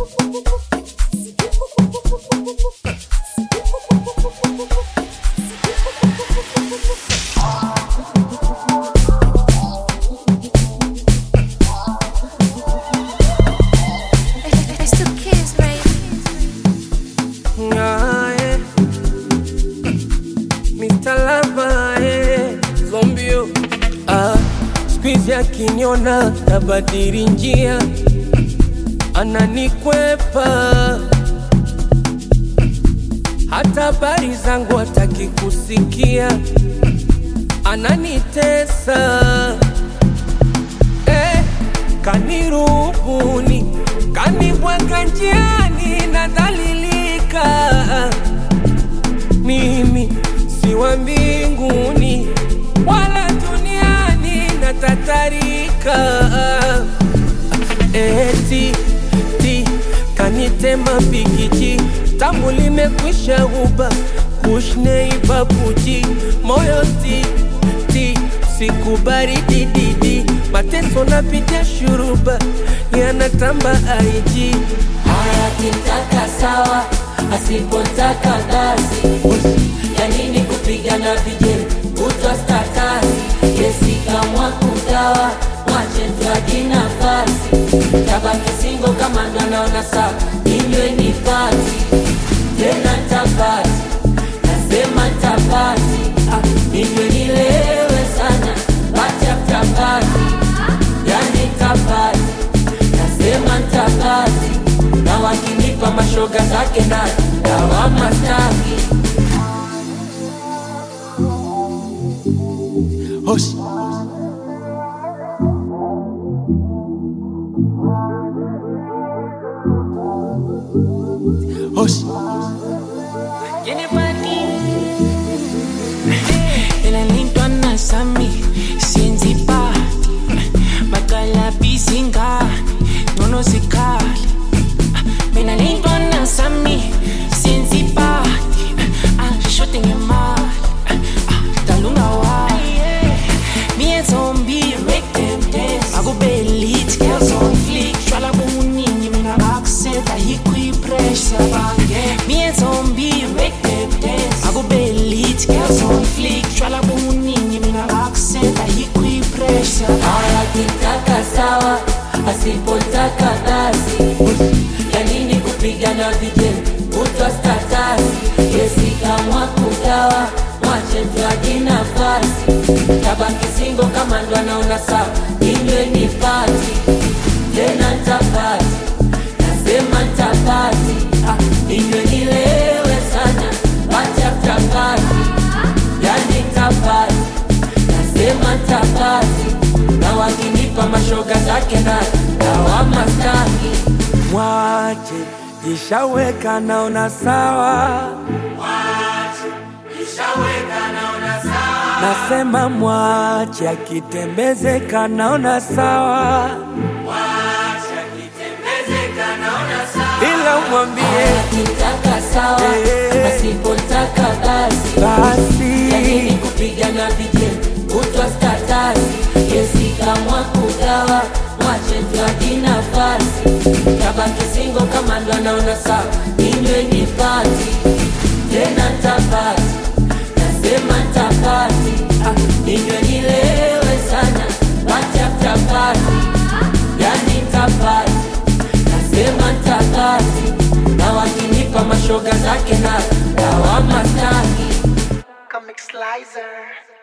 It's the kids, baby. Aye. Mr. Lava, eh. Zombio. Ah, squeeze akiniona tabadili njia, ananikwepa hata habari zangu hataki kusikia, ananitesa eh, kanirubuni, kanibwaga njiani, nadhalilika mimi si wa mbinguni wala duniani, natatarika eti ti kanitema pikiji tamu limekwisha uba kushneibabuji moyo ti ti sikubari dididi mateso napitia shuruba yanatamba aiji Haya kitaka sawa, asipotaka basi. Ya nini kupigana vijeli kutwa stakasi? Yesi kamwa kugawa, mwache tuaji nafasi. Tabaki singo kama ndo naona sawa, inywe ni pati tena tapati, nasema tapati, ah, inywe nilewe sana, pati after party, yani tapati nasema ntabati na wakinipa mashoga zake na dawama staki Hosh. Hosh. Elalintwa nasami siyenzi party bakala bizingane ngcono zikhali mina lintwa nasami siyenzi party ashode ngemali dala ungawayi me and zombie make them dance akube lit girls on flick shwala buningi mina bakuseta yikho ipressure me and zombie make them dance akube lit girls on flick shwala buningi mina bakuseta yikho ipressure haya kitaka sawa asipotaka basi ya nini kupigana vijeli kutwa statasi yesikamwa kugawa mwache mtwaji nafasi tabaki singo kama ndo anaona sawa inywe ni pati tena ntapati nasema ntapati ah, inywe nilewe sana pati after party yani ntapati nasema ntapati na wakinipa mashoga zake na dawama staki Mwache ishaweka naona sawa, nasema mwache akitembezeka naona sawa, ila umwambie akitaka sawa Eh. asipotaka basi ya nini basi kupigana vijeli kutwa statasi yesikamwa kugawa mwache mtwaji nafasi tabaki singo kama ndo anaona sawa inywe ni pati tena ntapati nasema ntapati ah, inywe nilewe sana pati after party yani ntapati nasema ntapati na wakinipa mashoga zake na dawama staki Comic Slicer